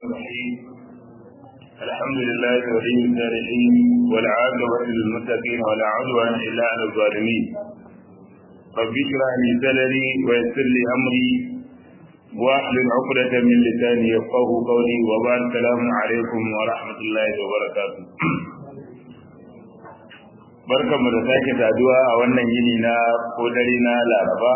الرحيم الحمد لله ولي الصالحين والعاقبة للمتقين ولا عدوان إلا على الظالمين رب اشرح لي صدري ويسر لي أمري واحلل عقدة من لساني يفقه قولي وبعد السلام عليكم ورحمة الله وبركاته barkan mu da sake saduwa a wannan yini na ko dare na laraba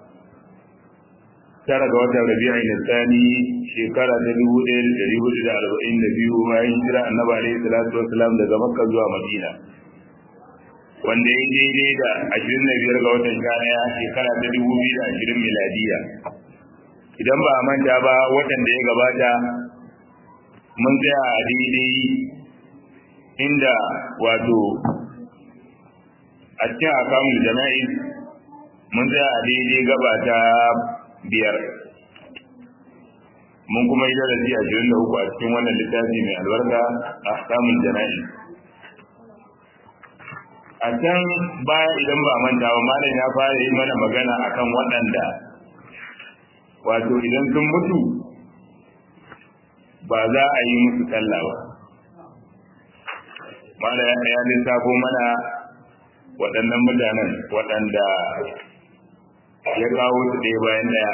tara ga watan rabi'a na tsani shekara ta dubu ɗaya da ɗari hudu da arba'in da biyu bayan hijira annabi alaihi salatu wasalam daga makka zuwa madina wanda ya daidai da ashirin da biyar ga watan sha ɗaya shekara ta dubu biyu da ashirin miladiya idan ba a manta ba watan da ya gabata mun tsaya a daidai inda wato a cikin akamun jana'iz mun tsaya a daidai gaba ta biyar mun kuma yi darasi a jirin da uku a cikin wannan littafi mai albarka a samun jana'i a can baya idan ba manta ba malam ya fara yi mana magana akan waɗanda wato idan sun mutu ba za a yi musu sallah ba malam ya lissafo mana waɗannan mutanen waɗanda ya kawo su ɗaya bayan ɗaya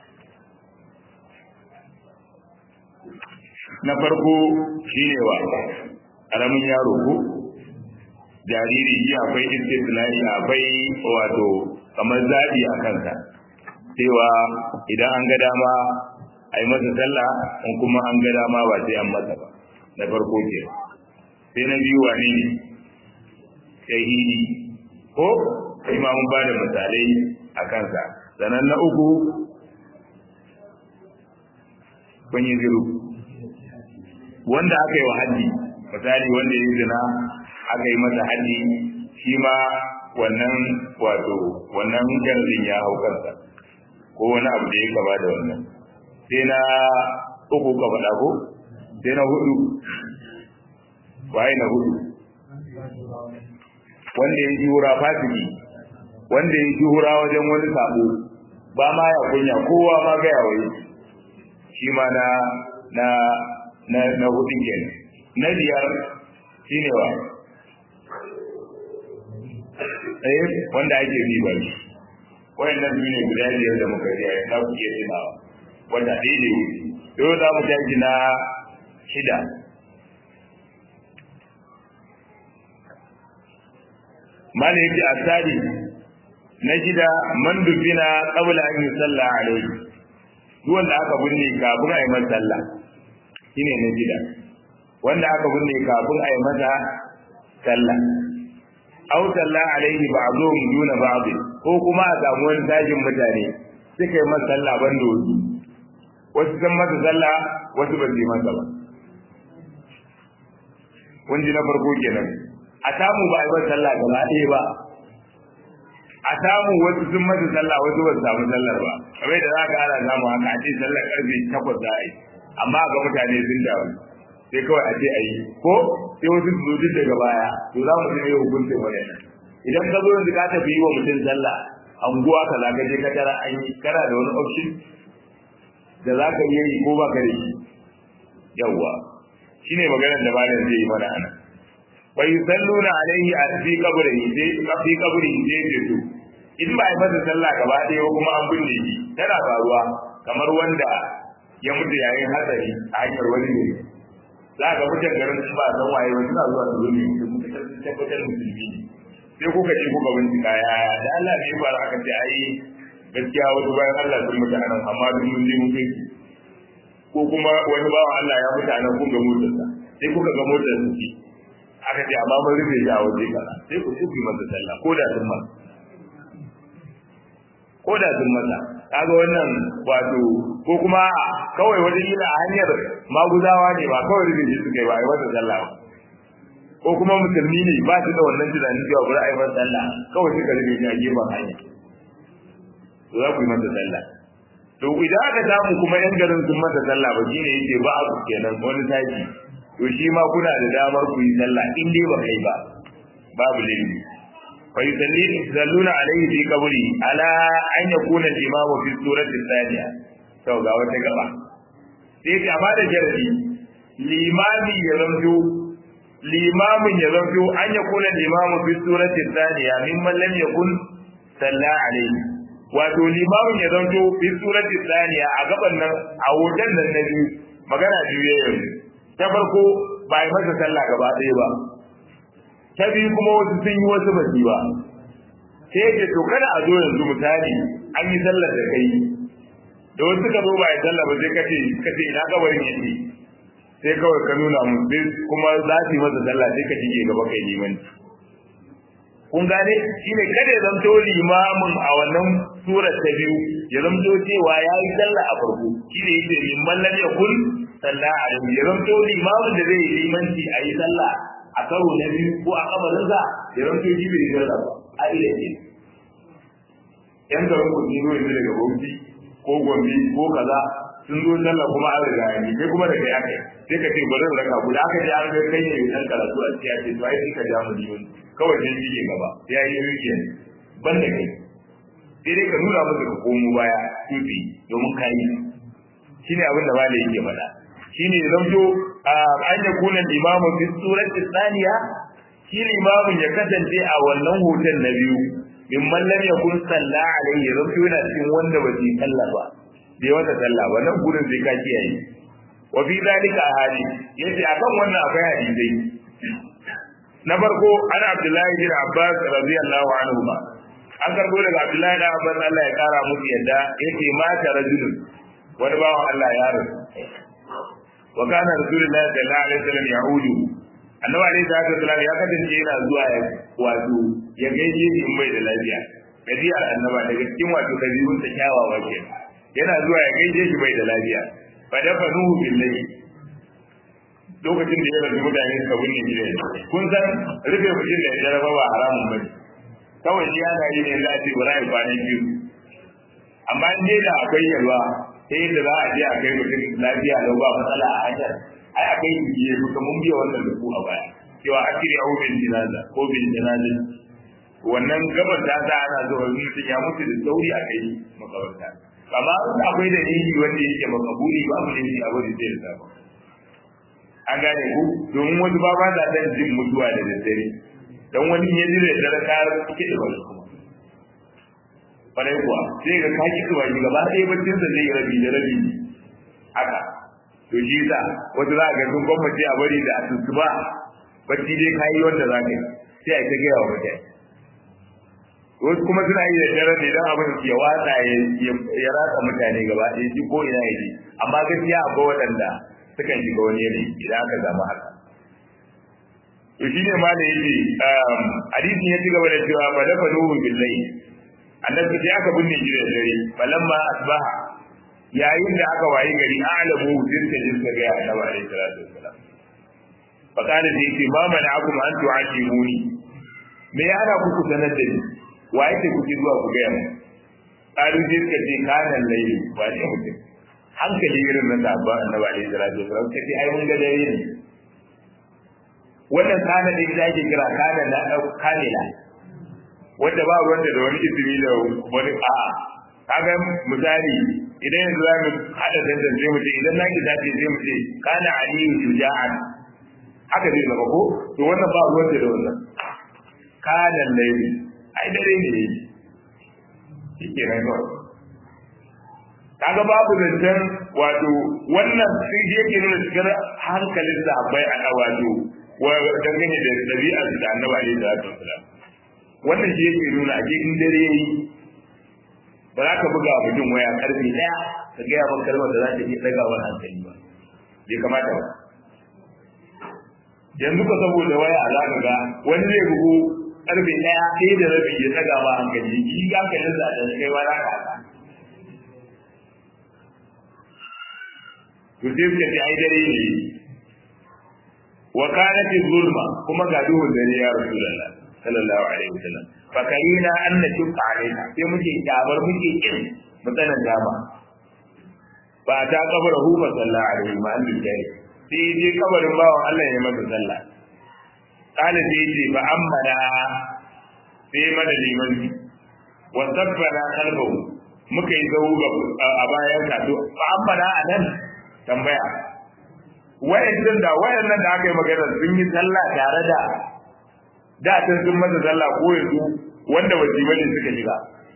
na farko shi ne wa ƙaramin yaro ko jariri shi akwai istisnai akwai wato kamar zaɓi a kansa cewa idan an ga dama a yi masa sallah in kuma an ga dama ba sai an masa ba na farko ke sai na biyu wane ne shahidi ko ima mun ba da misalai a kansa sannan na uku kun yi ziru wanda aka yi wa haddi misali wanda ya yi zina aka yi masa haddi shi ma wannan wato wannan garzin ya hau kansa ko wani abu da ya gaba da wannan sai na uku ka faɗa ko sai na hudu waye na hudu wanda ya yi hura fasiki wanda ya yi hura wajen wani sabo ba ma ya kunya kowa ma ga yawa shi ma na na na na hudun kenan na biyar shine wa eh wanda ake bi ba shi wayannan su ne guda biyar da muka yi za ku iya tunawa wanda ɗaya ne yau za mu tashi na shida mala yake asali na shida man dubina qabla an yusalla alayhi duk wanda aka binne kafin a yi masa sallah shine na shida wanda aka binne kafin a yi masa sallah aw salla alayhi ba'dhum duna ba'd ko kuma a samu wani tajin mutane suka yi masa sallah ban da wasu wasu san masa sallah wasu ba su yi masa ba kun ji na farko kenan a samu ba a yi masa sallah gaba ɗaya ba a samu wasu sun masa sallah wasu ba su samu sallar ba kamar da za ka ana samu haka a ce sallar karfe takwas za a yi amma ga mutane sun dawo sai kawai a ce a yi ko sai wasu su zo daga baya to za mu ji ne hukuncin wani idan ka zo yanzu ka tafi yi wa mutum sallah anguwa ka za ka je ka tara an yi kana da wani option da za ka iya yi ko ba ka da shi yawwa shine maganar da malam zai yi mana anan wa yusalluna alaihi a fi kabrihi sai fi kabrihi sai ce to in ba ai masa sallah gaba ɗaya ba kuma an binne shi tana faruwa kamar wanda ya mutu yayin hatsari a hanyar wani ne za ga mutan garin sun ba san waye ba suna zuwa su zo ne su tabbatar musulmi ne sai kuka je kuka bincika ya da Allah ne ba aka ce ai gaskiya wasu bayan Allah sun mutu anan amma duk mun je mun kai ko kuma wani bawan Allah ya mutu anan kun ga motarsa sai kuka ga motar su ce aka ce amma mun rufe shi a waje kaza sai ku tuki masa sallah ko da sun masa ko da sun masa kaga wannan wato ko kuma kawai wata kila a hanyar maguzawa ne ba kawai rufe shi suka yi ba a yi masa sallah ba ko kuma musulmi ne ba su da wannan tunanin cewa bari a yi masa sallah kawai suka rufe shi a gefen hanya to za ku yi masa sallah to idan aka samu kuma yan garin sun masa sallah ba shine yake ba a kenan wani taki to shi ma kuna da damar ku yi sallah in dai ba kai ba babu laifi fa yusalluna alayhi fi qabri ala an yakuna al-imamu fi surati thaniya to ga wata gaba sai ya ba da jaradi limami ya zamto limamin ya zamto an ya kula limamu fi surati thaniya mimman lam yakun salla alaihi wato limamin ya zamto fi surati thaniya a gaban nan a hoton nan na biyu magana biyu ya yanzu ta farko ba yi masa sallah gaba ɗaya ba ta biyu kuma wasu sun yi wasu ba ba sai ya ce to kada a zo yanzu misali an yi sallar da kai da wasu ka zo ba ya sallah ba sai kace kace ina kabarin yake sai kawai ka nuna mu sai kuma za su yi masa sallah sai ka shige gaba kai liman kun gane shine kada ya zamto limamin a wannan surar ta biyu ya zamto cewa ya yi sallah a farko shine yake liman lam yakun sallah a ya zamto limamin da zai yi limanci a yi sallah a karo na biyu ko a kabarinsa ya zamto shi bai yi sallah ba a ila ce yan garin ku zo yanzu daga bauchi ko gombe ko kaza sun zo sallah kuma an riga yi kai kuma da kai aka sai ka ce bari raka ku da aka je an ga kai ne dan karatu a cikin ce to ai sai ka ja mu diyon kawai sai shi gaba ya yi rijiya ban da kai sai dai ka nuna musu ka komo baya tufi domin ka yi shine abin da malai yake faɗa shine zamto an ya kuna imamu fi surati thaniya shi limamin ya kasance a wannan hoton na biyu in mallam ya kun salla alaihi ya zamto yana cikin wanda ba su yi sallah ba bai wata sallah ba nan gurin sai ka kiyaye wa fi zalika ahadi yace akan wannan akwai hadisi na farko ana abdullahi bin abbas radiyallahu anhu ba an karbo daga abdullahi bin abbas Allah ya kara musu yadda yace mata rajulun wani bawan Allah ya rasu wa kana rasulullahi sallallahu alaihi wasallam ya'udu annabi alaihi salatu wasallam ya kasance yana zuwa ya wato ya gaishe shi in bai da lafiya dabi'ar annaba daga cikin wato dabi'un ta kyawawa kenan yana zuwa ya gaishe shi bai da lafiya fa dafa nuhu billahi lokacin da ya rasu mutane suka binne shi da kun san rufe mutum da ya raba ba haramun bane kawai shi yana yi ne za a ce bara ya kwana biyu amma in dai da akwai yalwa ta yadda za a je a kai mutum lafiya lau ba matsala a hanyar ai a kai shi ya kuka mun biya wannan da ku a baya cewa a shirya ko bin jinaza ko bin jinazin wannan gabar ta sa ana zuwa mutum ya mutu da sauri a kai makabarta amma in akwai dalili wanda yake makabuli ba mu dalili abu da zai zaba an gane ku domin wasu ba ba da dan jin mutuwa da daddare dan wani ya ji da dare ka kike da wasu kuma kwarai kuwa sai ga ka ki kuwa gaba ɗaya baccin sa zai rabi da rabi haka to shi sa wasu za ga sun gwamnati a bari da asusu ba bacci dai ka yi wanda za ka yi sai a ta gaya wa mutane wasu kuma suna yi da dare ne don abin ya watsa ya ratsa mutane gaba ɗaya shi ko ina ya ji amma gaskiya akwai waɗanda sukan shiga wani yanayi idan aka samu haka to shi ne ma da yake hadisi ya ci gaba da cewa fa dafa nuhu billahi annabi sai aka binne shi da dare falamma asbaha yayin da aka wayi gari a'lamu dirka dirka ga annabi alaihi salatu wassalam fa kana da yake ma mana akum an tu'ashimuni me ya ana ku sanar da ni wa yake kuke zuwa ku ga mu qalu dirka ce kana laili wa ne mutum hankali irin na sabon annabi alaihi salatu wasallam kace ai mun ga dare ne wannan kana da ita ake kira kana na kamila wanda ba wanda da wani izini da wani a kaga misali idan yanzu za mu hada dandan sai mu ce idan na ki zafi sai mu ce kana aliyu shuja'an haka zai zama ko to wannan ba wanda da wannan kana laili ai dare ne shi ke nan kawai kaga babu zancen wato wannan sun je ke nuna cikin hankalin sahabbai a wato wa dangane da dabi'ar da annabi alaihi salatu wasalam wannan shi yake nuna a cikin dare yayi ba za ka buga wa mutum waya karfe daya ka gaya maka kalmar da za ta iya daga wani hankali ba bai kamata ba yanzu ka saboda waya za ka ga wani zai bugu karfe daya ɗaya da rabi ya daga ma hankali shi hankalin sa da kai ma za ka haka to sai suka ce ai dare ne wa kanat zulma kuma ga duhun dare ya rasulullah sallallahu alaihi wasallam fa karina an nashqa alaina sai muke kyabar muke kin mutanen dama ba ta kabarahu fa sallallahu alaihi wa sallam sai je kabarin bawan Allah ya masa sallah kana sai ce fa ammana sai mana liman wa sabbana qalbahu muka yi zau a bayan ka to fa ammana anan tambaya wayannan da wayannan da aka yi magana sun yi sallah tare da da sun sun masa sallah ko yanzu wanda wajibai ne suka shiga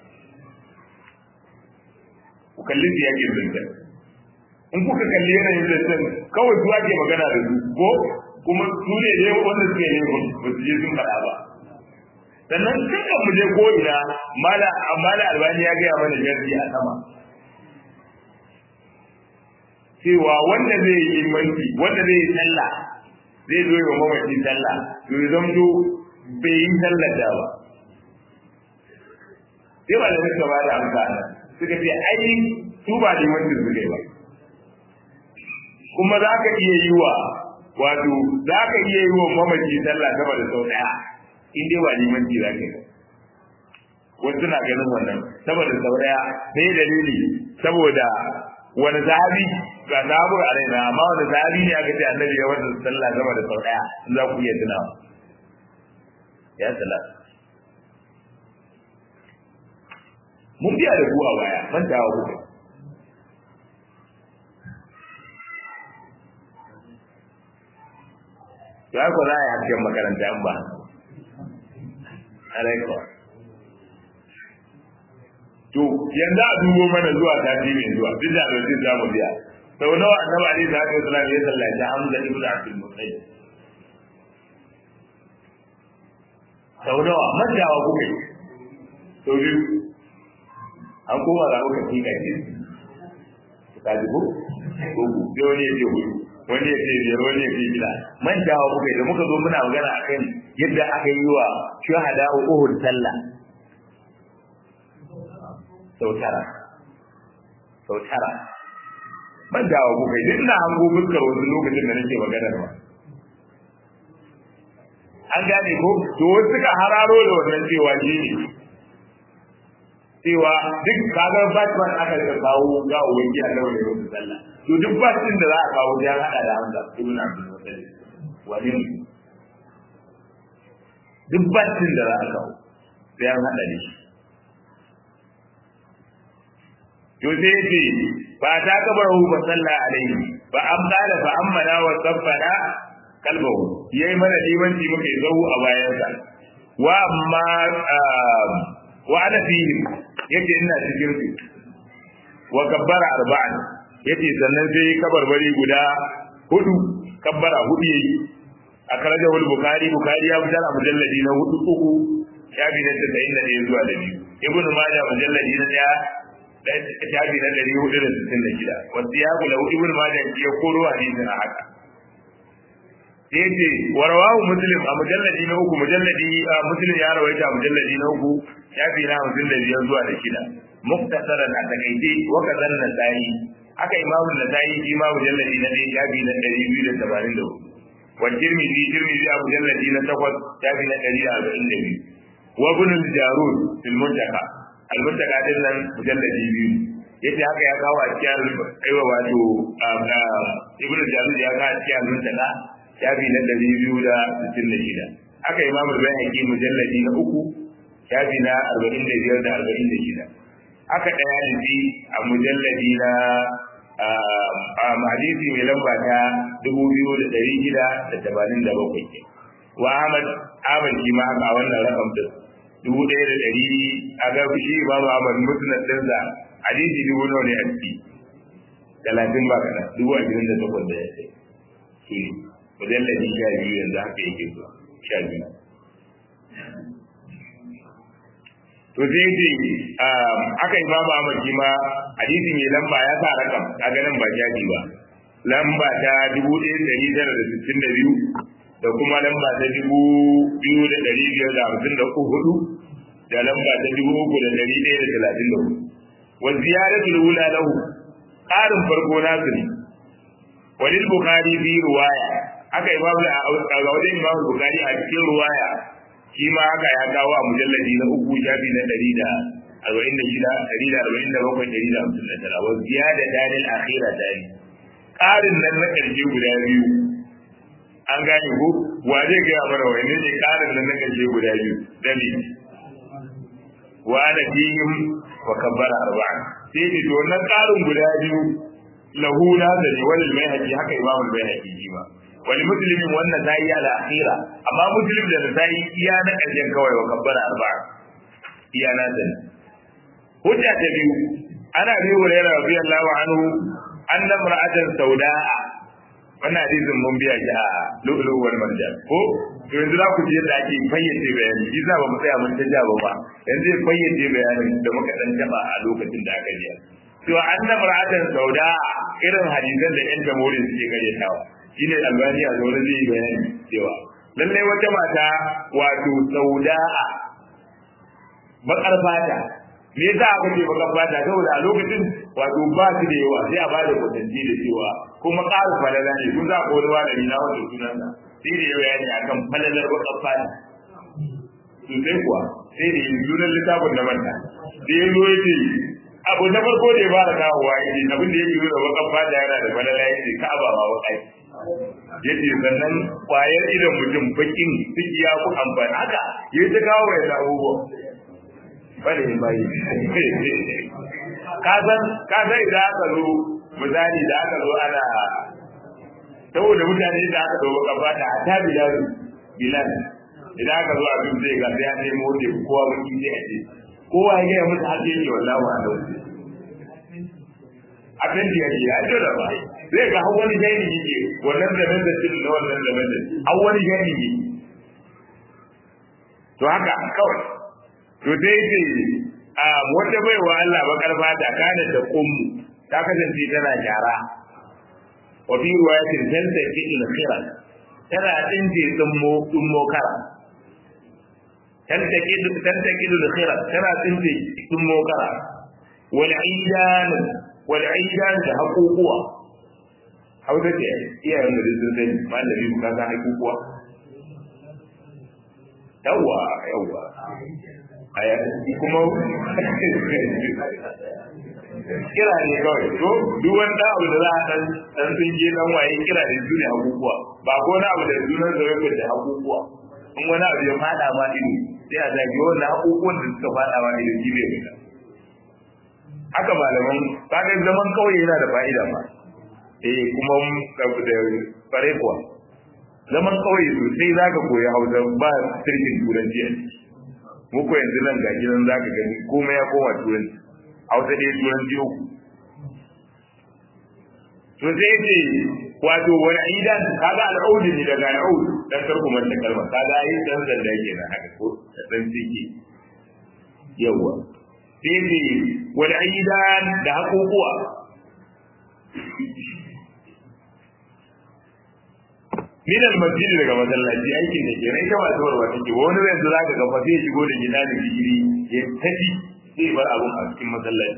ku kalli su yake zunta in kuka kalli yanayin zancen kawai su ake magana da su ko kuma su ne ne wanda suke ne ba su je sun faɗa ba sannan dukkan mu je ko ina mala mala albani ya gaya mana jarri a sama cewa wanda zai yi imanci wanda zai yi sallah zai zo yi wa mamaci sallah to ya zamto bai yi sallah da ba sai ba da suka ba da amsa suka ce ai su ba limancin su ne ba kuma za ka iya yi wa wato za ka iya yi wa mamaci sallah sama da sau ɗaya in dai ba limanci za ka yi wasu na ganin wannan saboda sau ɗaya sai dalili saboda wani zahabi ga zahabu a raina amma wani zahabi ne aka ce annabi ya wata sallah sama da sau ɗaya za ku iya tunawa ya sallah mun biya da ku a baya mantawa kuka ya ku za a yi hasken makaranta an ba alaikwa to yanzu a dubo mana zuwa sati mai zuwa duk da lokacin za mu biya sau nawa annabi alaihi salatu wasallam ya sallaci hamza ibn abdul muttalib sau nawa mantawa kuka yi sau biyu an koma ga kuka kika ce ka ji ko ko sai wani ya ce hudu wani ya ce biyar wani ya ce shida mantawa kuka yi da muka zo muna magana akan yadda aka yi wa shuhada uhud sallah sau tara sau tara mantawa kuka yi ina hango fuskar wasu lokacin da nake magana ba an gane ko to wasu suka hararo da wannan cewa shi ne cewa duk kagar batman aka da kawo ga ubangi a lawan yau da sallah to duk batin da za a kawo ya hada da Hamza ibn Abdul Muttalib wani ne duk batin da za a kawo sai an hada da shi to sai ce ba ta kabar hu ba sallah alaihi ba an kala fa ammana wa saffana kalbahu yayi mana limanci muke zau a bayansa wa amma wa ana fihim yace ina cikin su wa kabbara arba'an yace sannan sai kabarbari guda hudu kabbara hudu yayi a karaja wal bukhari bukhari ya fitar a mujalladi na hudu uku shafi na 91 zuwa da biyu ibnu majah mujalladi na daya shafi na 466 wasu ya kula ibnu majah ya koro hadisin a haka yace warawahu muslim a mujalladi na uku mujalladi muslim ya rawaita mujalladi na uku shafi na hamsin da biyar zuwa da shida muktasaran a takaice wa kazan nasa'i aka imamu nasa'i shi ma mujalladi na ɗaya shafi na ɗari biyu da tamanin da hudu wa tirmidhi tirmidhi a mujalladi na takwas shafi na ɗari da arba'in da biyu wa ibn al-jarud fil muntaka al-muntaka din nan mujalladi biyu yace haka ya kawo a cikin aiwa wato ibn al-jarud ya kawo a cikin al-muntaka shafi na ɗari biyu da sittin da shida haka imamu al-bayhaqi mujalladi na uku shafi na arba'in da biyar da arba'in da shida aka ɗaya da shi a mujalladi na a hadisi mai lamba ta dubu biyu da ɗari shida da tamanin da bakwai ke wa ahmad ahmad shi ma haka wannan rakam din dubu ɗaya da ɗari a ga shi imamu ahmad musnad ɗinsa hadisi dubu nawa ne a ciki talatin ba kana dubu ashirin da takwas da ya sai shi mujalladi sha biyu yanzu haka yake zuwa sha biyu to sai ce aka yi babu Ahmad shi ma hadisi mai lamba ya sa rakam kaga nan ba jaji ba lamba ta dubu ɗaya da ɗari tara da sittin da biyu da kuma lamba ta dubu biyu da ɗari biyar da hamsin da hudu da lamba ta dubu uku da ɗari ɗaya da talatin da hudu wa ziyaratul ula lahu ƙarin farko nasu ne walil bukhari fi ruwaya aka yi babu a wajen imamu bukhari a cikin ruwaya shi ma haka ya kawo a mujalladi na uku shafi na ɗari da arba'in da shida ɗari da arba'in da bakwai ɗari da hamsin da tara wasu ya da dalil akhira dani ƙarin nan na ƙarshe guda biyu an gane ko wa zai gaya mana wani ne ƙarin nan na ƙarshe guda biyu dami wa ana fihim wa kabbara arba'an sai ce to wannan ƙarin guda biyu lahu na da ne wal bayhaqi haka imam al bayhaqi shi ma wal muslimin wannan zai ala akhira amma muslim da zai iya na karshen kawai wa kabbara arba'a iya na da hujja ta biyu ana bi hurairah radiyallahu anhu anna mar'atan sauda'a wannan hadisin mun biya shi a lu'lu wal marjan ko to yanzu za ku ji yadda ake fayyace bayani shi za ba mu tsaya mun ta jaba ba yanzu zai fayyace bayanin da muka dan taba a lokacin da aka ji to anna mar'atan sauda'a irin hadisan da yan jamhuri suke karyatawa shine albaniya zaune zai yi bayani cewa lalle wata mata wato sauda'a bakar fata me yasa aka ce bakar fata saboda a lokacin wato ba su da yawa sai a ba da kwatanci da cewa kuma ƙarin falala ne kun za ku wani malami na wanda sunan sa sai da ya bayani akan falalar bakar fata sosai kuwa sai da yin sunan littafin da manta da ya zo ya ce abu na farko da ya fara kawowa ya ce abin da ya biyo da bakar fata yana da falala ya ce ka'aba ba wakai ya ce sannan kwayar idan mutum bakin ciki ya ku amfani haka ya ta kawo ya ta abubuwa bane bayi kasan kasan idan aka zo misali da aka zo ana saboda mutane da aka zo kafa da ta bilal bilal idan aka zo abin zai ga sai ya nemo da kowa baki sai a ce kowa ya gaya musu hajji ne wallahi wa alau abin da yake ya jira ba zai ga har wani gani yake wannan da nan da cikin wannan da nan har wani gani yake to haka kawai to sai ce a wata baiwa Allah bakar fata kana da kummu ta kasance tana gyara wa fi riwayatin tanta fi'il khira tana dinje tsummo tsummo kara tanta kidu tanta kidu khira tana dinje tsummo kara wal aidan wal aidan da hakukuwa hausa ce iyayen da sun sani malami ka ga hakukuwa yawwa yawwa aya kuma kira ne kawai to duk wani da abu da za a dan dan sun je dan waye kira ne su ne abubuwa ba ko na abu da sunan da yake da abubuwa in wani abu ya fada ma ido sai a zagi wannan abubuwan da suka fada ma ido shi ne fita haka malaman kaga zaman kawai yana da fa'ida ma eh kuma da fare kuwa zaman kawai sosai zaka koyi hausa ba sirrin turanci a ciki muku yanzu nan ga gidan za ka gani komai ya koma turanci hausa ɗaya turanci uku to sai ce wato wani aidan kaga al'audu ne daga al'audu dan karku manta kalma kaga ai dan zanda yake na haka ko dan sike yawa sai ce wani aidan da hakukuwa min al-masjid daga masallaci aikin da ke rai ta masu warwa take wani yanzu za ka gafa sai shigo da gida da digiri ya tafi sai bar abun a cikin masallaci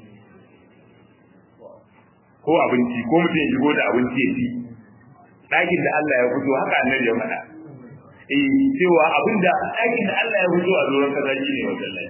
ko abinci ko mutum ya shigo da abinci ya ci ɗakin da Allah ya fito haka annabi ya faɗa eh cewa abin da ɗakin da Allah ya fito a doron kaza shi ne masallaci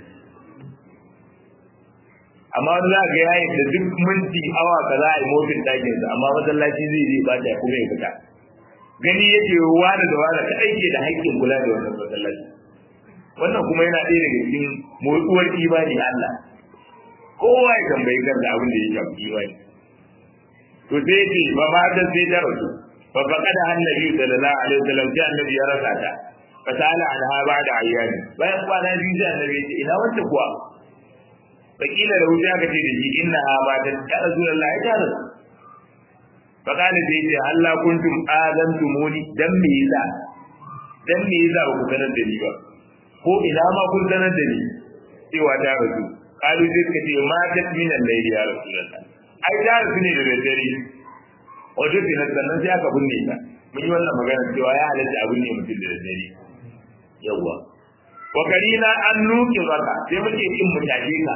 amma wani za ga yayin da duk minti awa kaza a yi mofin ɗakinsa amma masallaci zai je ba ta kuma ya fita gani yake wani da wani ta aike da haƙƙin kula da wannan masallaci wannan kuma yana ɗaya daga cikin motsuwar imani Allah kowa ya tambayi kan da abin da ya shafi imani to sai ce ba ma da sai ta rasu fa faqada annabi sallallahu alaihi wasallam sai annabi ya rasa ta fa sala anha ba'da ayyami bayan kwana biyu sai annabi ya ce ina wanda kuwa fakila da wuce aka ce da shi inna ha ba ta ta rasulullahi ta rasu fakali sai ce Allah kuntum azantumuni dan me yasa dan me yasa ba ku sanar da ni ba ko ina ma kun sanar da ni cewa ta rasu kalu sai suka ce ma ta min al-layli ya rasulullah ai ta rasu ne da dare wato sai na sannan sai aka binne ta mun yi wannan magana cewa ya halatta abin ne mutum da dare yawa wa karina an nuki zaka sai muke kin mu tafi ka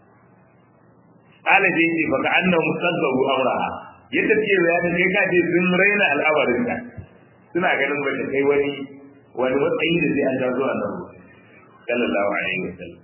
ala dai ce baka annahu musaddaru amraha yadda suke bayanin kai ka ce sun raina al'amarin ta suna ganin ba kai wani wani matsayi da sai an ta zuwa nan sallallahu alaihi wasallam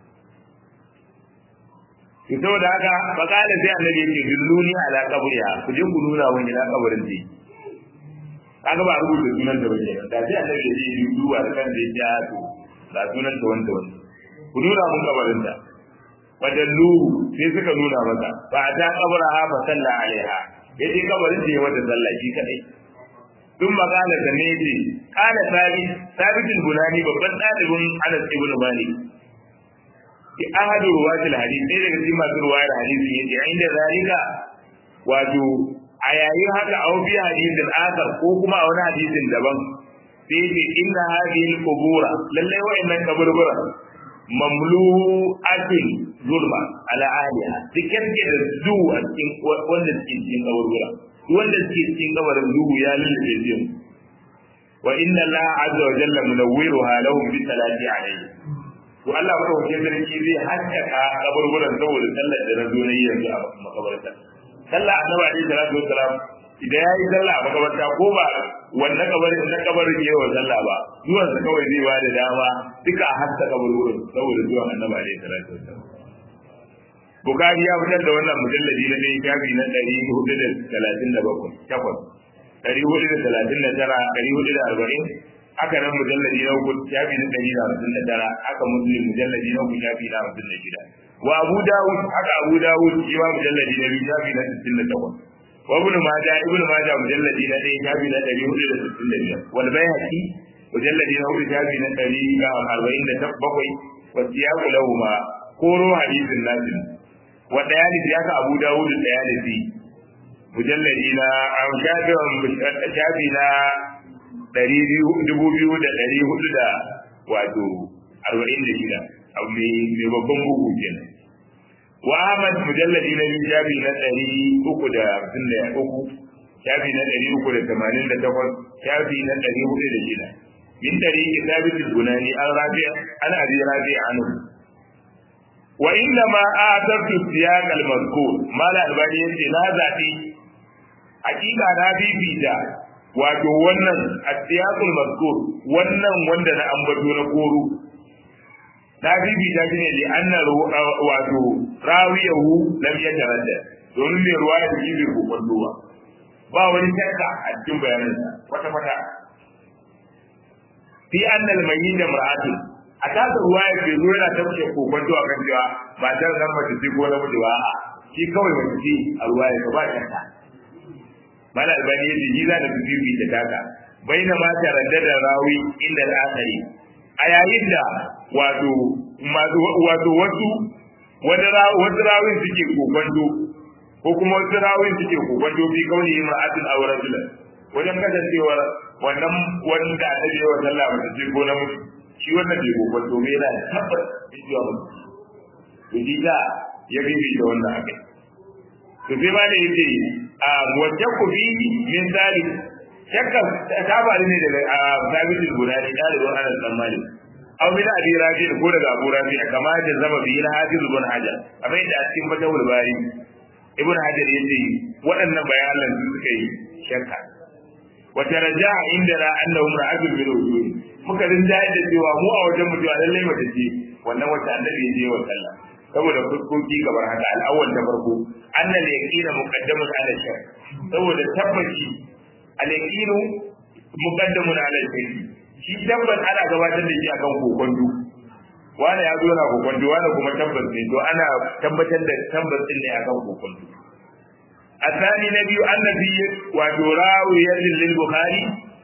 to saboda haka fakala sai annabi yake dulluni ala qabriha ku je ku nuna wani ila kabarin ta kaga ba rubuta sunan da bane da sai annabi ya yi duba da kan da ya to ga sunan ta wanda wanda ku nuna mun kabarin ta wadallu sai suka nuna masa fa ta kabraha fa salla alaiha yace kabarin da ya wata sallah shi kadai tun magana da ne ce kana sabi sabitul bunani babban dalibin Anas ibn Malik ki ahadu ruwatil hadith sai daga cikin masu ruwayar hadisi yace inda zalika wato a yayin haka a wani hadisin akar ko kuma a wani hadisin daban sai ce inna hadhihi al-qubura lalle wa'annan kaburbura mamlu'atin zulma ala ahliha dukkan ke da duhu a cikin wanda suke cikin kaburbura wanda suke cikin kabarin duhu ya lullube su wa inna Allah azza wa jalla munawwiruha lahum bi salati alayhi to Allah ba wajen sarki zai haskaka kaburburan saboda sallar da na zo na yi yanzu a makabarta sallah annabi alaihi salatu wassalam idan ya yi sallah a makabarta ko ba wannan kabarin na kabarin ya wa sallah ba zuwan sa kawai zai bada dama duka a haska kaburburan saboda zuwan annabi alaihi salatu wassalam Bukari ya fitar da wannan mujalladi na ɗaya shafi na ɗari hudu da talatin da bakwai takwas ɗari hudu da talatin da tara ɗari hudu da arba'in haka nan mujalladi na uku shafi na ɗari da hamsin da tara haka muslim mujalladi na uku shafi na hamsin da shida wa abu dawud haka abu dawud shi ma mujalladi na biyu shafi na sittin da takwas wa ibn majah ibn majah mujalladi na ɗaya shafi na ɗari hudu da sittin da biyar wal bayhaqi mujalladi na hudu shafi na ɗari da arba'in da bakwai wa siyaku lahuma koro hadisin nasin wa dayalisi haka abu dawud da dayalisi mujalladi na shafi na ɗari dubu biyu da ɗari hudu da wato arba'in da shida abu mai babban bugu kenan wa ahmad mujalladi na biyu shafi na ɗari uku da hamsin da uku shafi na ɗari uku da tamanin da takwas shafi na ɗari hudu da shida min ɗari kitabin bunani an rafi'a an abi rafi'a anu wa inna ma atartu siyaq al-mazkur mala albani yace na zabi hakika na bibita wato wannan asiyaqul mazkur wannan wanda na ambato na koro na bibita shi ne li anna wato rawiyahu lam yataradda domin mai ruwa da shi bai kokon ba ba wani shakka a cikin bayanansa kwata kwata fi anna al-mayyit mar'atun a tasa ruwa ya bai zo yana tafke kokon a kan cewa matar nan mace ce ko namiji ba a shi kawai mace ce a ruwa ya ba shakka mala albani yace ji za da bibi da taka baina ma taraddada rawi inda al-akhari a yayin da wato wato wasu wani wasu rawin suke kokonto ko kuma wasu rawin suke kokonto fi kauni imra'atin aw rajulan wajen kasancewar wannan wanda a tabe wa sallah ba ce ko na mutu shi wannan bai kokonto bai yana tabbas cewa mutu to ji da ya bibi da wannan akai to sai ma da yace a wacce ku bi min zalik shakka ta faru ne daga sabitul gudani dalibin anas dan malik aw min abi rafi ko daga abu rafi kama da zama bi na hafiz ibn hajar kamar yadda a cikin fatawul bari ibn hajar yace waɗannan bayanan su suka yi shakka wa taraja'a indana annahu ra'atul bil wujud muka rinjaye da cewa mu a wajen mu cewa lallai mace ce wannan wacce annabi ya je wa sallah saboda fuskoki kamar haka al'awwal da farko annal yaqina muqaddamun ala shar saboda tabbaci al yaqinu muqaddamun ala shar shi tabbas ana gabatar da shi akan kokondu wani ya zo na kokondu wani kuma tabbas ne to ana tabbatar da tabbas din ne akan kokondu الثاني نبي أن في وراوية للبخاري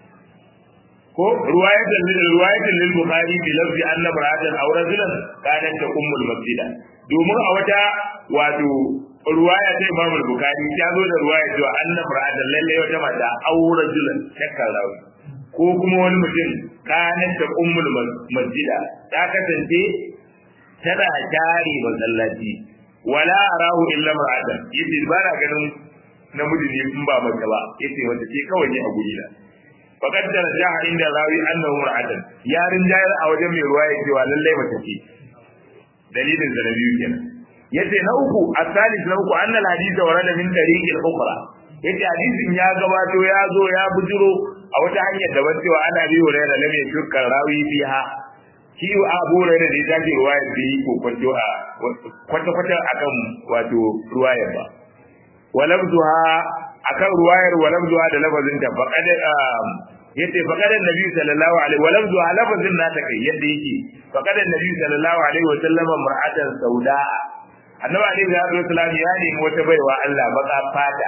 ko ruwayatan ruwayatan lil bukhari bi lafzi anna mar'atan aw rajulan kanat taqummu al masjida domin a wata wato ruwaya ta imam al bukhari ta zo da ruwaya cewa anna mar'atan lalle wata mata aw rajulan shakka rawi ko kuma wani mutum kanat taqummu al masjida ta kasance tana jari masallaci wala arahu illa mar'atan yace ba na ganin namiji ne in ba mace ba yace wata ce kawai ne a guri na faqad darajaha inda rawi annahu mar'atan yarin jayar a wajen mai ruwaya cewa lallai mace ce dalilin da biyu kenan yace na uku asalis na uku annal hadith warada min tariqil ukhra yace hadisin ya gabato ya zo ya bujiro a wata hanyar daban cewa ana bi hurairah lam yashukka rawi fiha shi abu hurairah da ya ji ruwaya da yi ko kwanto a kwata kwata akan wato ruwayar ba walabduha akan ruwayar walabduha da lafazin ta faqad yace faqad annabi sallallahu alaihi walabduha lafazin na ta kai yadda yake faqad annabi sallallahu alaihi wa sallam mar'atan sauda annabi alaihi salatu wasallam ya nemi wata baiwa Allah baka fata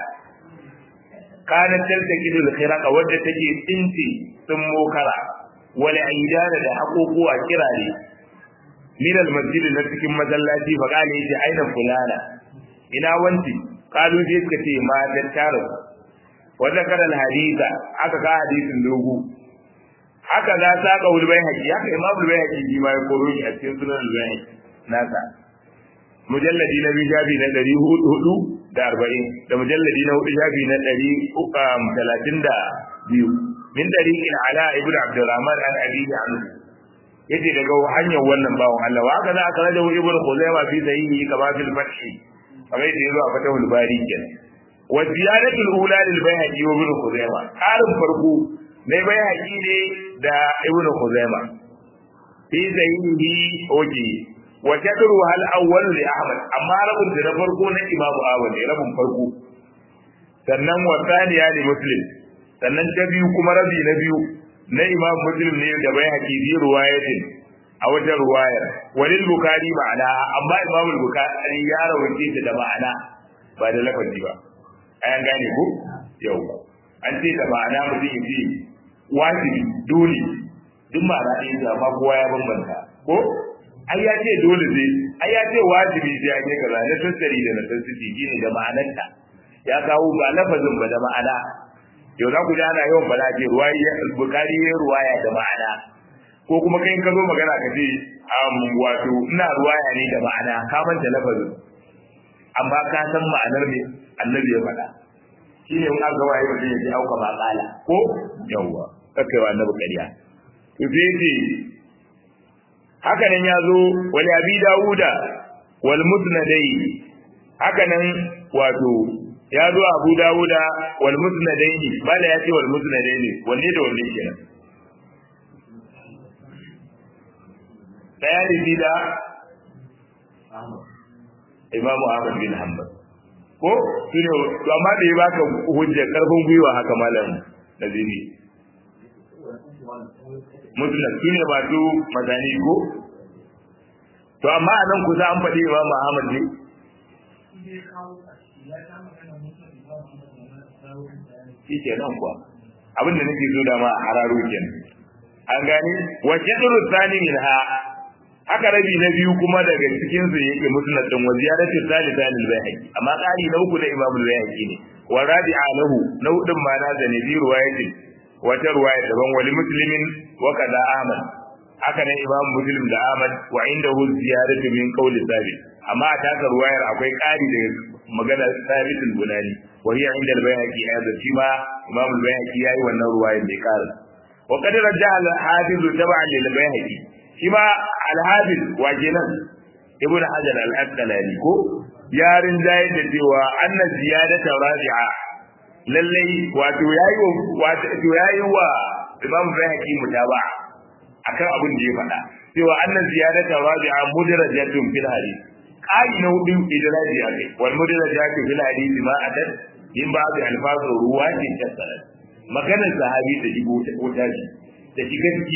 kana taltaqidu al-khiraqa wadda take tsinti sun mokara wal aidana da haƙoƙuwa kirare min al-masjid na cikin masallaci fa kana yace aina fulana ina wanti kalu sai suka ce ma da taro wa zakara al-haditha aka ga hadisin dogo haka za ta ka ulbai haƙi haka imam ulbai haƙi ji ma ya koro shi a cikin sunan ulbai haƙi nasa mujalladi na biyu shafi na ɗari hudu da arba'in da mujalladi na hudu shafi na ɗari talatin da biyu min ɗari in ala ibn abdurrahman an abihi anhu yace daga hanyar wannan bawan Allah wa haka za a karaja ibn khuzaima fi sahihi kama fil fathi kamar yadda yazo a fatahul bari kenan wa ziyadatul ula lil bayhaqi wa ibn khuzaima ƙarin farko na bayhaqi ne da ibn khuzaima fi sahihi oke wa shadru hal awwal li ahmad amma rabun da na farko na imamu ahmad ne rabun farko sannan wa thaniya li muslim sannan ta biyu kuma rabi na biyu na imam muslim ne da bai haƙi bi ruwayatin a wata ruwayar walil bukari ma'ana amma imam bukari ya rawace ta da ma'ana ba da lafazi ba ayan gane ko yau an ce da ma'ana mutum ya ce wajibi dole duk ma'ana ɗaya da amma kowa ya bambanta ko ai ya ce dole zai ai ya ce wajibi sai an yi kaza na tattari da na tattari shine da ma'anarta ya kawo ba lafazin ba da ma'ana yau za ku ji ana yawan bala ce ruwaya bukari ya ruwaya da ma'ana ko kuma kai ka zo magana ka ce wato ina ruwaya ne da ma'ana ka manta lafazin amma ka san ma'anar me annabi ya faɗa shi ne in aka waye mutum ya ce auka ba kala ko yawwa kakkai wa annabi ƙarya to sai ce haka nan ya zo wal abi dawuda wal musnadai haka nan wato ya zo abu dawuda wal musnadaini bala ya ce wal musnadaini wanne da wanne kenan daya ne da imamu ahmad bin hanbal ko shine to amma da ya baka hujjar karfin gwiwa haka malam naziri musnad shine ba su mazani ko to amma a nan kusa an faɗi imamu ahmad ne shi ke nan kuwa abin da nake so da ma a hararo kenan an gani wa jadru thani minha haka rabi na biyu kuma daga cikin su yake musnad din wa ziyaratu thalitha lil bayhaqi amma qari na uku da imam al bayhaqi ne wa rabi'a lahu na hudun ma na da nabi ruwayatin wata ruwaya daban wali muslimin wa kaza ahmad haka ne imam muslim da ahmad wa indahu ziyaratu min qawli thabit amma a taka ruwayar akwai ƙari da magana sabitul bunani wa hiya inda al-bayhaqi aidan shi ma imam al-bayhaqi yayi wannan ruwayar da ƙara wa qad raja'a al-hafiz tab'an lil bayhaqi shi ma al-hafiz wa kenan ibn hajar al-asqalani ko yarin jayi da cewa anna ziyadata rabi'a lallai wato yayi wato yayi wa imam bayhaqi mutaba'a akan abin da ya faɗa cewa annan ziyadata rabi'a mudrajatun fil hadith ƙari na hudu idraji a kai wal mudrajatu fil hadith ma adat in ba bi alfazu ruwa ce ta sanar maganar sahabi da shigo ta kota shi da shiga ciki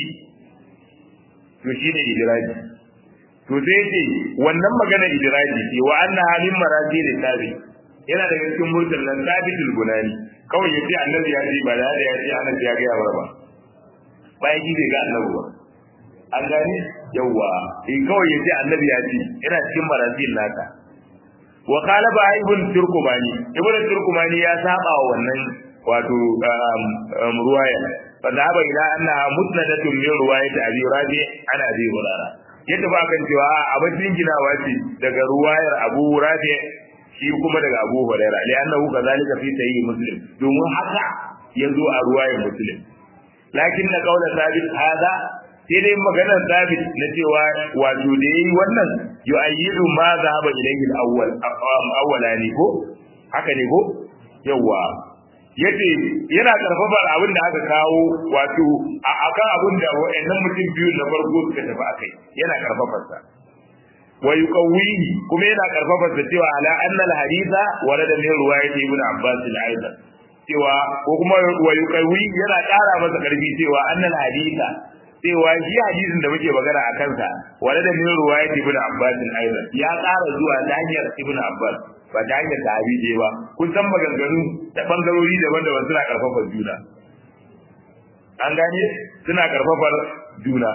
to shine idraji to sai ce wannan maganar idraji ce wa anna halin marati da tabi yana daga cikin murtal nan sabitul gunani kawai yace annabi ya ce ba da ya ce annabi ya ga ba bayan ji bai ga annabi ba an gane yawa in kawai yace annabi ya ce ina cikin marasil naka wa qala ba ibn turkumani ibn turkumani ya saba wa wannan wato ruwaya fa zaba ila anna musnadatun min ruwayati abi rabi ana abi hurara yadda ba kan cewa abin ginawa ce daga ruwayar abu rabi shi kuma daga abu hurairah li annahu kazalika fi sahih muslim domin haka yazo a ruwayar muslim lakin na kaula sabit hada sai dai maganar sabit na cewa wato da yayi wannan yu'ayyidu ma zahaba ilayhi al-awwal awwalani ko haka ne ko yawa yace yana karfafa abin da aka kawo wato akan abin da wayannan mutum biyu na farko suka tafi akai yana karfafa sa wa yuqawwihi kuma yana karfafa sa cewa ala anna al-haditha warada min riwayati ibn abbas al-aidan cewa ko kuma wa yuqawi yana ƙara masa ƙarfi cewa annal haditha cewa shi hadisin da muke magana a kansa wala da min ruwayat ibn abbas aidan ya ƙara zuwa ta hanyar ibn abbas ba ta hanyar sahabi je ba kun san maganganu da bangarori daban-daban suna karfafa juna an gane suna karfafar juna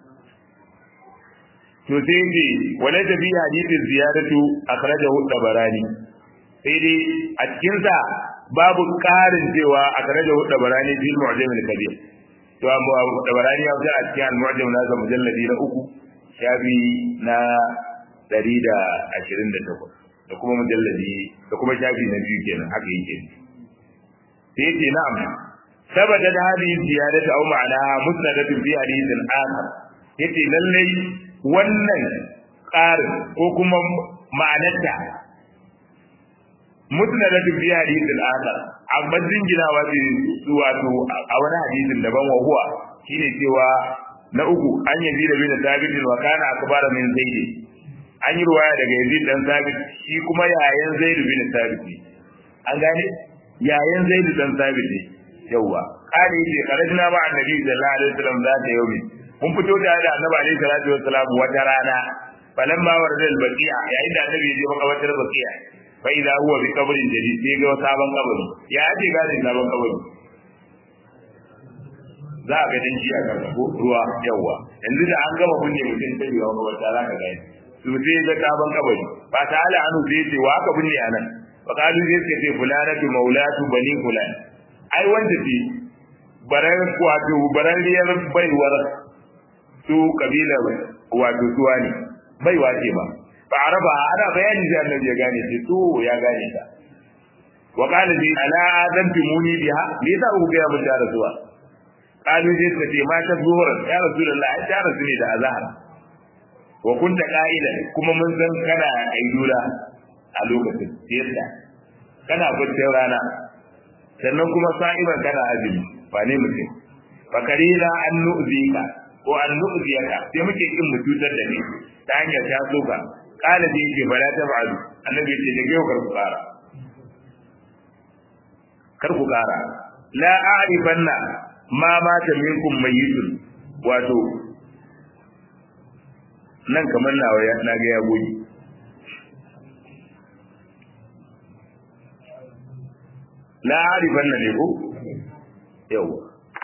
to sai ce wala da bi hadithin ziyadatu akhrajahu tabarani sai dai a cikin sa babu ƙarin cewa akhrajahu tabarani fil mu'jam al-kabir to amma tabarani ya wuce a cikin al-mu'jam na ga mujalladi na uku shafi na 128 da kuma mujalladi da kuma shafi na biyu kenan haka yake sai yace na'am sabata da hadhihi ziyadatu aw ma'anaha musnadatu fi hadithin akhar yace lallai wannan ƙarin ko kuma ma'anarta musnadatu fi hadithin akhar amma jinginawa ce wato a wani hadisin daban wa huwa shine cewa na uku an yazi da bin sabit wa kana akbara min zaid an yi ruwaya daga yazid dan sabit shi kuma yayan zaid bin sabit an gane yayan zaid dan sabit ne yawa kare yake karajina ba annabi sallallahu alaihi wasallam za ta yau mun fito tare da annabi alaihi salatu wasallam wata rana falamma warada al-baqi'a yayin da annabi ya je makabartar baqi'a fa idza huwa bi qabrin jadid sai ga sabon kabari ya ake gane sabon kabari za a ga danji a kan ruwa yawa yanzu da an gama kunne mutum sai ya makabarta za ka gane su sai ga sabon kabari ba ta ala anu sai ce wa aka binne anan fa kalu sai ce fulanatu maulatu bani fulan ai wanda ce baran wato barariyar baiwar su kabila wato suwa ne baiwa ce ba ba araba ana bayani da annabi ya gane ce to ya gane ta wa qala bi ala adamtumuni biha me yasa ku ga mun da rasuwa qalu sai suka ce ma ta zuhur ya rasulullahi ai ta rasu ne da azhar wa kunta qa'ilan kuma mun san kana aidura a lokacin yadda kana baccin rana sannan kuma sa'iban kana azumi ba ne mutum fakarina an nu'zika ko an nu'ziyaka sai muke kin mu cutar da ni ta hanyar ta soka kala da yake bala ta ba'du annabi ce da yau kar ku kara kar ku kara la a'rifanna ma mata minkum mayyitun wato nan kamar nawa na ga ya goyi la a'rifanna ne ko yawa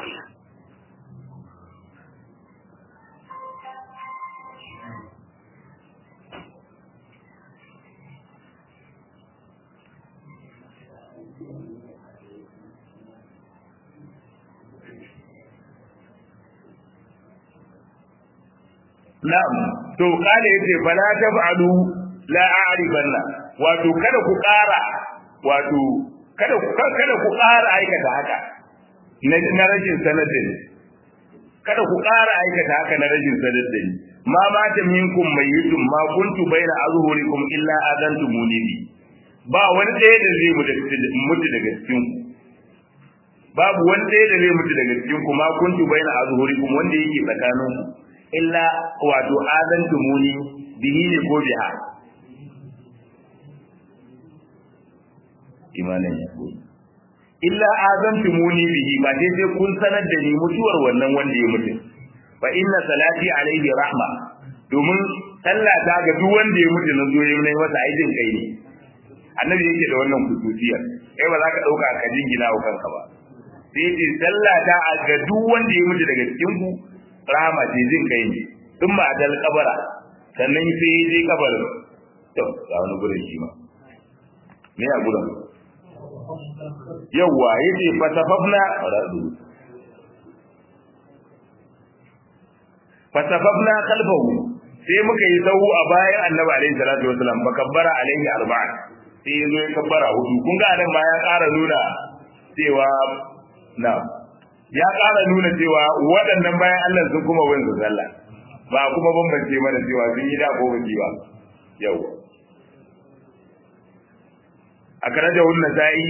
Na'am, to kale yace fala taf'alu la a'rifanna wato kada ku ƙara wato kada ku kada ku ƙara aikata haka na rashin sanar da ni kada ku ƙara aikata haka na rashin sanar da ni ma mata minkum mayyitun ma kuntu baina azhurikum illa adantumuni bi ba wani ɗaya da zai mutu daga cikin ku babu wani ɗaya da zai mutu daga cikin ku ma kuntu baina azhurikum wanda yake tsakanin ku illa wato adantumuni bihi ne ko biha imanin ya illa azantumuni bihi ba dai sai kun sanar da ni mutuwar wannan wanda ya mutu fa inna salati alaihi rahma domin sallah ta ga duk wanda ya mutu na zo ya yi masa aikin kai ne annabi yake da wannan kususiyar kai ba za ka dauka ka jingina wa kanka ba sai ce sallah ta ga duk wanda ya mutu daga cikin ku rahama ce jin kai ne tun ma dal kabara sannan sai ya je kabarin to ga wani gurin shi ma me a gurin yawwa yace fasafafna radu fasafafna khalfahu sai muka yi sahu a bayan annabi alaihi salatu wasalam fa kabbara alaihi arba'a sai yazo ya kabbara hudu kun ga nan ma ya ƙara nuna cewa na ya ƙara nuna cewa waɗannan bayan Allah sun kuma wani su sallah ba kuma bambance mana cewa sun yi da ko ba ba yawwa a kare da wannan sa'i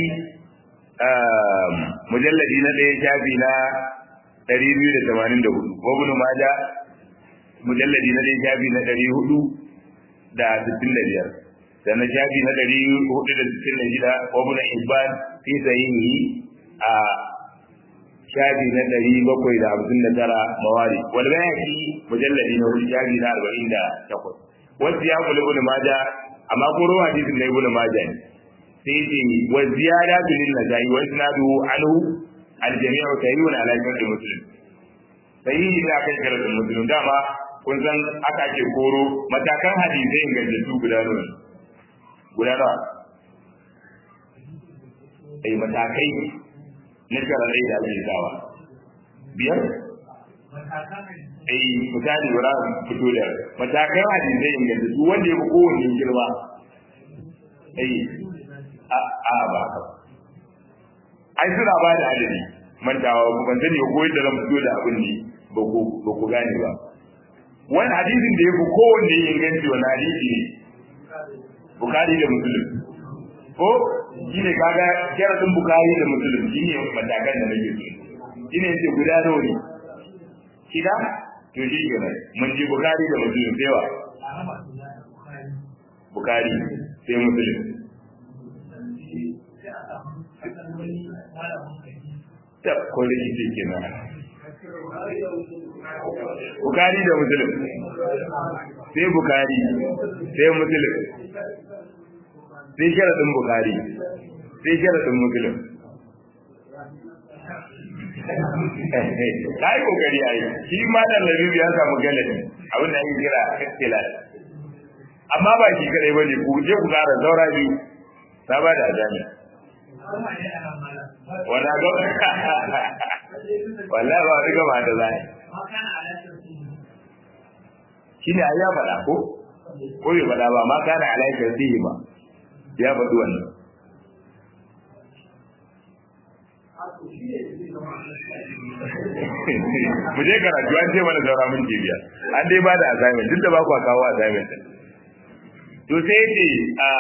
mujalladi na ɗaya shafi na 284 ko ibn maja mujalladi na ɗaya shafi na 465 sannan shafi na 466 ko ibn hibban fi sahihi a shafi na ɗari bakwai da hamsin da tara mawari wal bayaki mujalladi na hudu shafi na arba'in da takwas wasu ya kula ibn maja amma ko ruwa hadisin na ibn maja ne sai ce wa ziyada lin nazai wa isnadu anhu al jami'u tayyun ala shartu muslim sai da aka yi karatun muslim dama kun san aka ke koro matakan hadisai ingantattu guda nawa guda nawa ai matakai na sharaɗai da ake sawa biyar ai misali wura fito da matakan hadisai ingantattu wanda ya fi kowanne girma ai a a ba ka ai suna ba da adadi mantawa ban sani ko yadda zan fito da abin ne ba ku gane ba wani hadisin da ya fi kowanne inganci wani hadisi ne bukari da musulun ko shi ne kaga sharadin bukari da musulun shi ne matakan da nake so shi ne yace guda nawa ne shida to shi kenan mun ji bukari da musulun sai wa bukari sai musulun ta ko rikici kenan Bukari da Muslim. Sai Bukari, sai Muslim. Sai sharaɗin Bukari, sai sharaɗin Muslim. Na yi kokari a yi, shi ma da Labibu ya samu galabi abin da ake kira kaskila. Amma ba shi kadai ba ne, ku je ku ƙara zaura biyu, ta ba da azami. Wanda ga wallahi ba riga ba da zai shi ne ya faɗa ko ko bai faɗa ba ma kana alaikar fihi ba ya faɗi wannan mu je karatu an ce mana saura mun jibiya an dai ba da assignment duk da ba ku kawo assignment to sai ce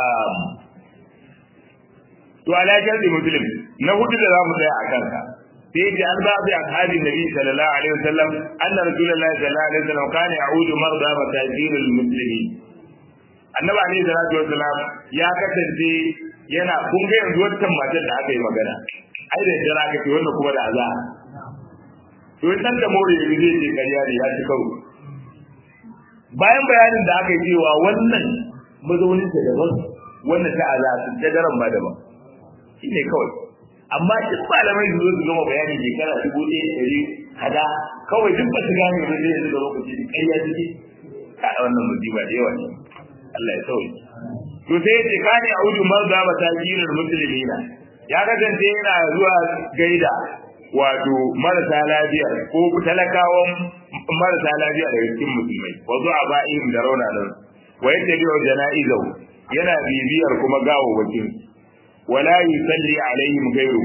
to alaikar da muslim na hudu da za mu tsaya a kanka سيدي عن بعض أصحاب النبي صلى الله عليه وسلم أن رسول الله صلى الله عليه وسلم كان يعود مرضى مساجين المسلمين annabi alaihi salatu wassalam ya kasance yana kun ga yanzu wancan matar da aka yi magana ai da jira aka ce wannan kuma da aza to san da more yanzu zai ce ƙarya ne ya ci karo bayan bayanin da aka yi cewa wannan mazaunin ta daban wannan ta aza ta daren ba daban shine kawai amma duk malamai su zo su gama bayani shekara dubu ɗaya ɗari kada kawai duk ba su gane ba zai yanzu da lokaci da ƙarya suke ka wannan musiba da yawa ne Allah ya sauke to sai ya ce kane a wudu marza ba ta jirar musulmina ya kasance yana zuwa gaida wato marasa lafiya ko talakawan marasa lafiya daga cikin musulmai wa zuwa ba'in da raunanan wa yadda biyo jana'izau yana bibiyar kuma gawawwakin wala yusalli alaihim ghayru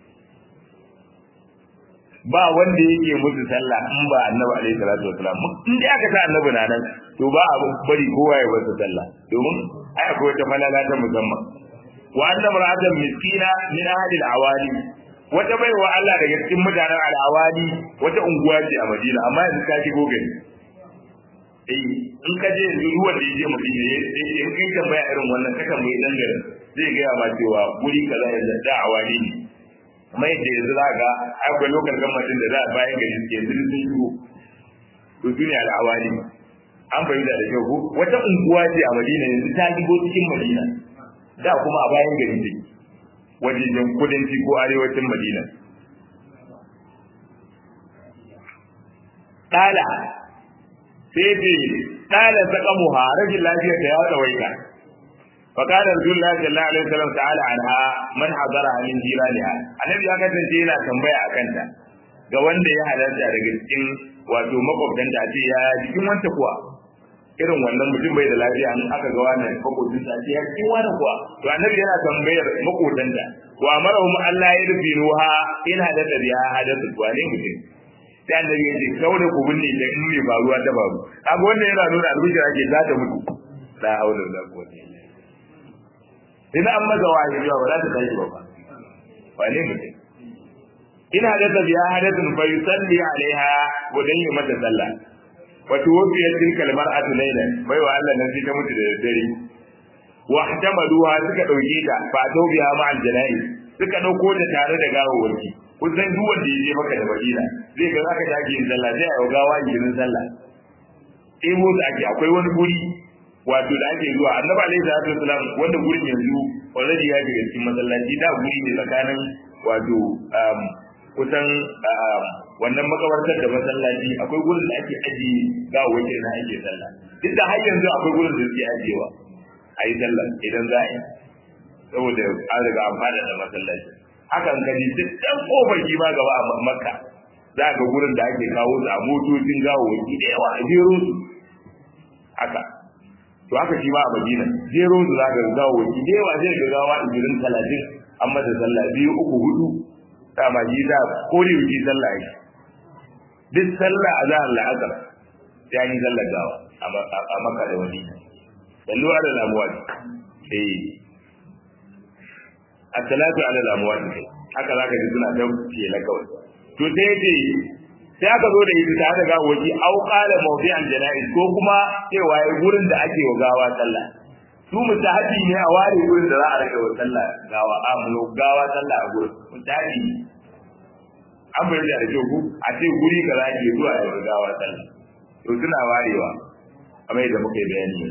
ba wanda yake musu sallah in ba annabi alaihi salatu wasalam in dai aka ta annabi na nan to ba a bari kowa ya masa sallah domin ai akwai wata falala ta musamman wa anna mar'atan miskina min ahli al-awali wata baiwa Allah daga cikin mutanen al-awali wata unguwa ce a Madina amma yanzu ka shigo gari eh in ka je yanzu ruwan da yake Madina in kai tambaya irin wannan ka tambayi dan garin zai gaya ma cewa guri kaza yanzu da awali ne kuma yadda yanzu za ga akwai lokal gamatin da za a bayan gari suke yanzu sun shigo to duniya da awali an fahimta da kyau ko wata unguwa ce a Madina yanzu ta shigo cikin Madina da kuma a bayan gari take wajejen kudanci ko arewacin Madina Dala sai ce dala saqamuha rashin lafiyar ta ya tsawaita فقال رسول الله صلى الله عليه وسلم تعالى عنها من حضرها من جيرانها annabi ya kasance yana tambaya a kanta ga wanda ya halarta daga cikin wato makwabtanta a ce ya jikin wanta kuwa irin wannan mutum bai da lafiya an aka ga wannan makwabtin sa ce ya jikin wani kuwa to annabi yana tambayar makwabtanta wa amarahum Allah ya rufi ruha in hadatha biha hadatha wane mutum sai annabi ya ce kawai ku binne da in mai faruwa ta faru kaga wannan yana nuna albishira ke za ta mutu la haula wala quwwata illa in an maza wahayi ba za ta tashi ba wane mutum in hadatha biha hadathun fa yusalli alaiha wa dan yi mata sallah wa tuwfiyat tilka almar'atu laylan bai wa Allah nan sai ta mutu da dare wa ihtamaluha suka dauke ta fa tawbiha ma aljanai suka dauko ta tare da gawawaki kun san duk wanda ya je maka da madina zai ga zaka tashi yin sallah sai a gawa yin sallah ebo da ake akwai wani guri wato da ake zuwa annabi alaihi salatu wasalam wanda gurin yanzu already ya shiga cikin masallaci da guri ne tsakanin wato kusan wannan makabartar da masallaci akwai gurin da ake aji gawawwakin na ake sallah duk da har yanzu akwai gurin da suke ajiyewa a yi sallah idan za a yi saboda an riga an fada da masallaci hakan ka ji duk ɗan ƙofar shi ma gaba a makka za ga gurin da ake kawo su a motocin gawawwaki da yawa a jero su haka to haka shi ma a madina jero su za ga gawawwaki da yawa zai ga gawa ishirin talatin an mata sallah biyu uku hudu dama ji da kore wuce sallah yake duk sallah a zahar la'asar ya yi sallar gawa a maka da wani sallu ala lamuwati eh as-salatu ala lamuwati haka zaka ji suna ta kela kawai to sai yace sai aka zo da ita tare da gawaji au qala mawdi'an janaiz ko kuma cewa yayi gurin da ake wa gawa sallah su mutahabi ne a ware gurin da za a rage wa sallah gawa a mu gawa sallah a gurin mutahabi an bai da rage ku a ce guri ka za ke zuwa ya gawa sallah to suna warewa kamar yadda muka yi bayani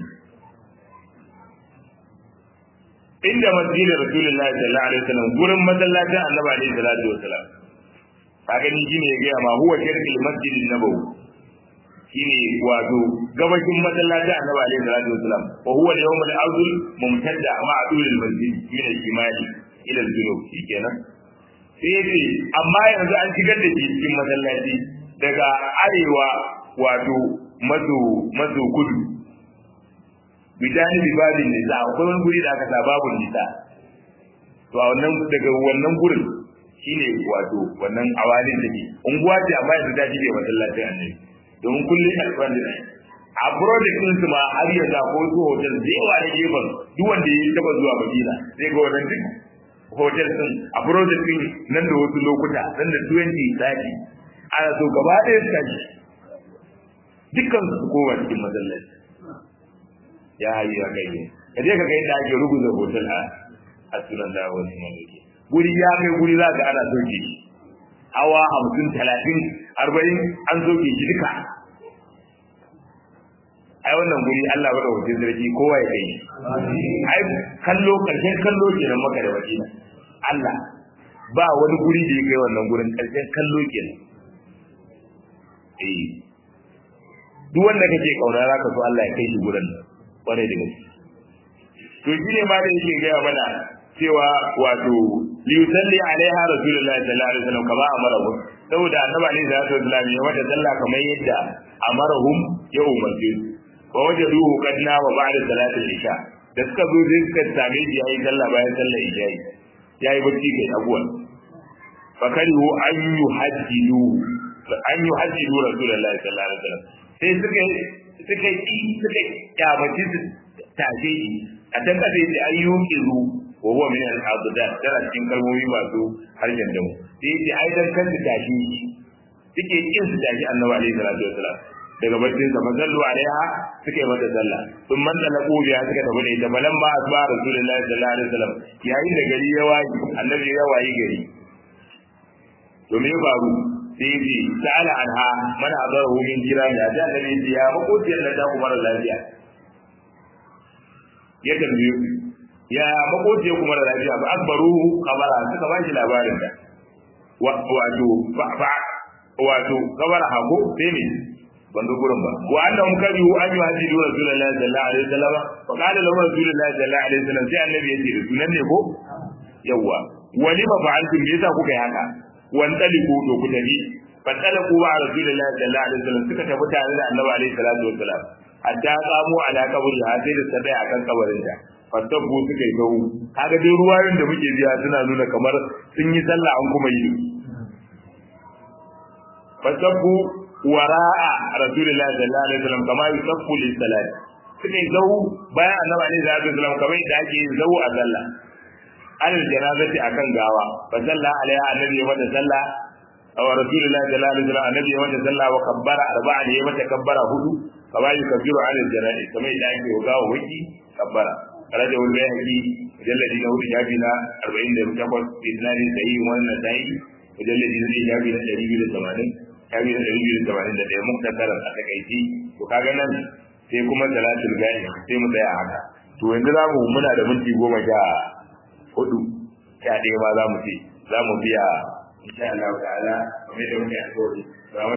inda masjidin rasulullahi sallallahu alaihi wasallam gurin masallacin annabi alaihi salatu wasallam kaga ni shine ya gaya ma huwa shirkil masjidin nabawi shine wato gabashin masallacin annabi alaihi salatu wasallam wa huwa al-yawm al-awwal mumtadda ma adul al-masjid min al-shimali ila al-junub shikenan sai yace amma yanzu an shigar da shi cikin masallaci daga arewa wato maso maso kudu bidani bibadin nisa akwai wani guri da aka sa babu nisa to a wannan daga wannan gurin shine wato wannan awalin da ke unguwa ce amma yanzu ta shige masallacin annabi domin kullum alfan da a project din su ma har yanzu ko su hotel da yawa na gefen duk wanda ya taba zuwa madina sai ga wannan duk hotel din a project din nan da wasu lokuta nan da 20 sati ana so gaba ɗaya su tashi dukkan su koma cikin masallaci ya hayi ya kai ne ka je ka ga inda ake rubuta hotel a a sunan da wani malaki guri ya kai guri za ka ana soke shi hawa hamsin talatin arba'in an soke shi duka ai wannan guri Allah bada wajen sarki kowa ya kai ai kallo karshen kallo kenan maka da wakila Allah ba wani guri da ya kai wannan gurin karshen kallo kenan eh duk wanda kake kauna zaka so Allah ya kai shi gurin kwarai da gaske to shi ne ma da yake gaya mana cewa wato liyusalli alaiha rasulullahi sallallahu alaihi wasallam kama amarahu saboda annabi alaihi salatu wasallam ya wata sallah kamar yadda amarahum ya umarce su wa wajaduhu qad nama ba'da salatil isha da suka zo sai suka same shi yayi sallah bayan sallar isha yayi bacci kai abuwan fakarihu an yuhaddidu an yuhaddidu rasulullahi sallallahu alaihi wasallam sai suka suka yi suka kyamaci su tashe shi a can kasa yace ayyukizu wa huwa min al-abdan tana cikin kalmomi masu harshen da mu sai yace ai dan kan tashi suke kin su tashi annabi alaihi salatu wasalam daga baccin sa mazallu alaiha suke mata sallah sun man da laqubiya suka tafi da ita balan ma asba rasulullahi sallallahu alaihi wasallam yayin da gari ya wayi annabi ya wayi gari to me faru sai yace ta'ala anha man hadarahu min jirani da annabi ya makociyar da ta kuma lafiya ya tambaye ya makoci kuma da lafiya ba akbaru kabara suka ba shi labarin da wato fa wato kabara hako sai ne ban ga gurin ba wa annahum karihu an yuhadidu rasulullahi sallallahu alaihi wasallam fa qala lahu rasulullahi sallallahu alaihi wasallam sai annabi ya ce da sunan ne ko yawa wali ma fa'altum me yasa kuka yi haka wan taliku to ku tafi fa talaku wa rasulullahi sallallahu alaihi wasallam suka tafi tare da annabi alaihi salatu wasallam hatta qamu ala qabri sai da sadai akan kabarin ta fatabbu suka yi gawu kaga dai ruwayoyin da muke biya suna nuna kamar sun yi sallah an kuma yi fatabbu wara'a rasulillahi sallallahu alaihi wasallam kama yusaffu lis salat suka yi gawu bayan annabi alaihi salatu wasallam kamar yadda ake yin gawu a sallah alal janazati akan gawa fa sallah alaiha annabi ya mata sallah aw rasulillahi sallallahu alaihi wasallam annabi ya mata sallah wa kabbara arba'a da ya mata kabbara hudu kama yukabbiru alal janazi kamar yadda ake gawa waki kabbara karaja wani bayani mujalladi na hudu shafi na arba'in da takwas isnadin sahihin wannan sahihi mujalladi na ɗaya shafi na ɗari biyu da tamanin shafi na ɗari biyu da tamanin da ɗaya muktasarar a takaici to kaga nan sai kuma salatul gani sai mu tsaya haka to yanzu za mu muna da minti goma sha hudu sha ɗaya ma za mu ce za mu biya insha Allah ta'ala kamar da muke alƙawari